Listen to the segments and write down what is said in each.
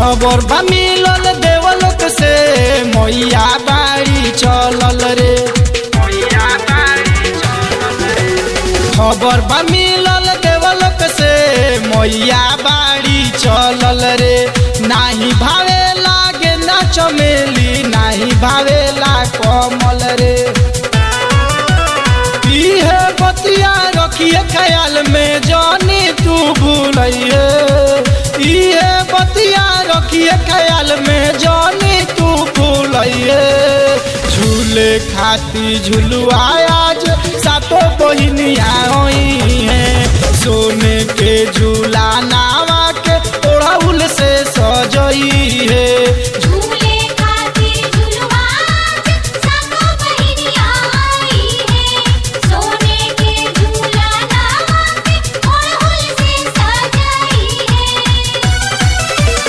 खबर बा मिलल देवलोक से मैया बाड़ी चलल रे खबर बा मिलल देवलोक से मैया बाड़ी चलल रे नाही भावे लागे ना चमेली नाही भावेला कमल रे इहे बतिया रखिए ख्याल में जानी तू भूलिए इहे बतिया रखिए ख्याल में जानी तू भूलिए झूले खाती झुलुआ आज सातो बहिनिया होई है सोने के झूला नावा के ओढ़ौल से सजई है झूले खातिर झुलवा सातो बहिनिया आई है सोने के झूला नावा पे ओढ़हुल से सजाई है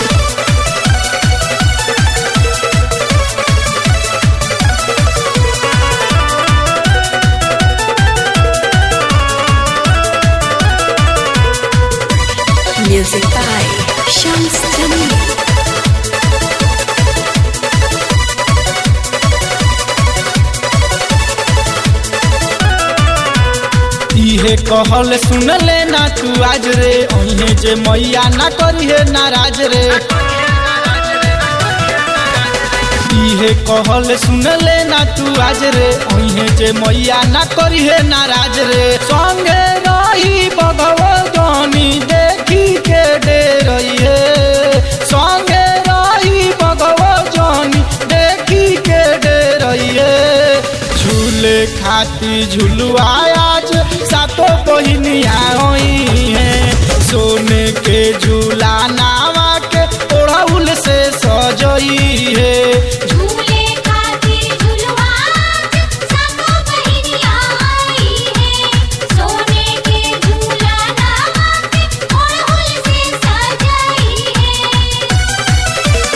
Music by Shams Jamil. इहे कहल सुन ले ना तू आज रे ओहे जे मैया ना करिहे नाराज रे इहे कहल सुन ले ना तू आज रे ओहे जे मैया ना करिहे नाराज रे संगे रही भगवतानी देखी के डे रही है संगे रही भगवतानी देखी के डे रही है झूले खाती झुलुआ आज सातो बहिनिया होई है सोने के झूला नावा के ओढ़ौल से सजई है झूले खातिर झुलवा सातो बहिनिया आई है सोने के झूला नावा पे ओढ़हुल से सजाई है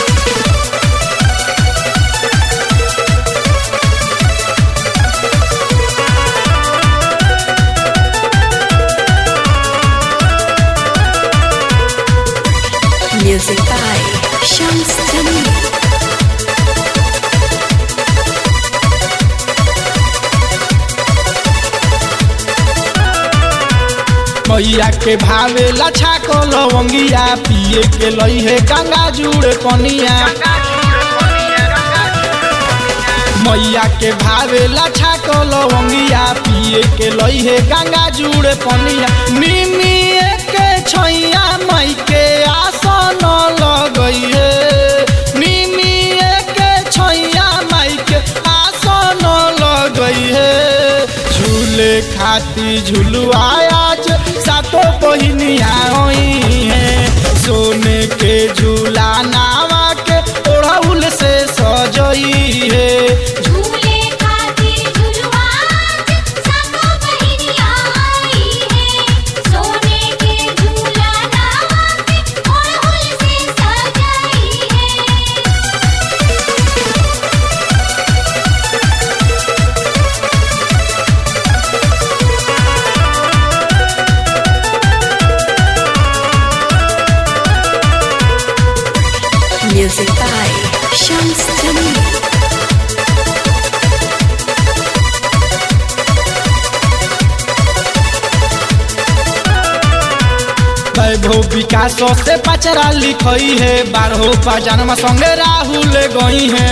Music by Shams Jamil. मैया के भावे लछा को लवंगिया पिए के लई है गंगा जुड़ पनिया मैया के भावे लछा को लवंगिया पिए के लई है गंगा जुड़ पनिया मिमी के छैया मई के आसन लगई है मिमी के छैया मई के आसन लगई है झूले खाती झुलुआ आज सातो बहिनिया होई है सोने के झूला नावा के ओढ़ौल से सजई है झूले खातिर झुलवा सातो बहिनिया आई है सोने के झूला नावा पे ओढ़हुल से सजाई है Music by Shams Jamil. वैभव विकास से पचरा लिखई है बारहो बजानमा संगे राहुल गई है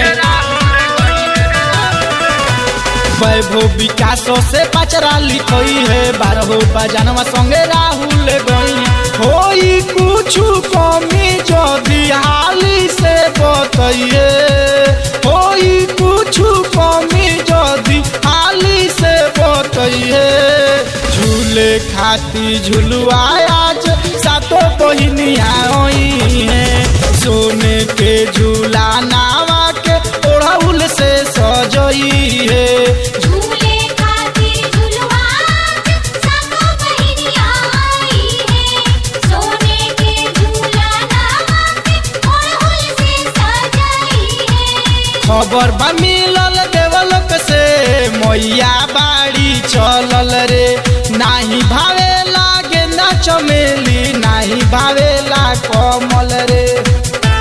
वैभव विकास से पचरा लिखई है बारहो बजानमा संगे राहुल गई है होई कुछ कमी जदि हाली से बतइए होई कुछ कमी जदि हाली से बतइए झूले खाती झुलुआ आज सातो बहिनिया होई है सोने के झूला नावा के ओढ़ौल से सजई है झूले खातिर झुलवा सातो बहिनिया आई है सोने के झूला नावा पे ओढ़हुल से सजाई है खबर बा मिलल देवलोक से मैया बाड़ी चलल रे नाही भावे लागे ना चमेली नाही भावेला कमल रे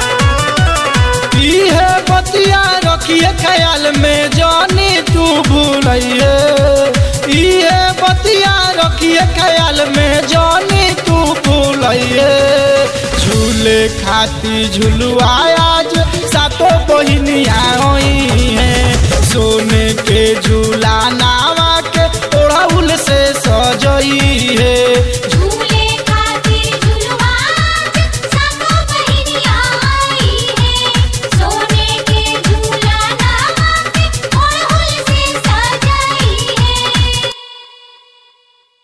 ख्याल में जानी तू भूलिए इहे बतिया रखिए ख्याल में जानी तू भूलिए झूले खाती झुलुआ आज सातो बहिनिया होई है सोने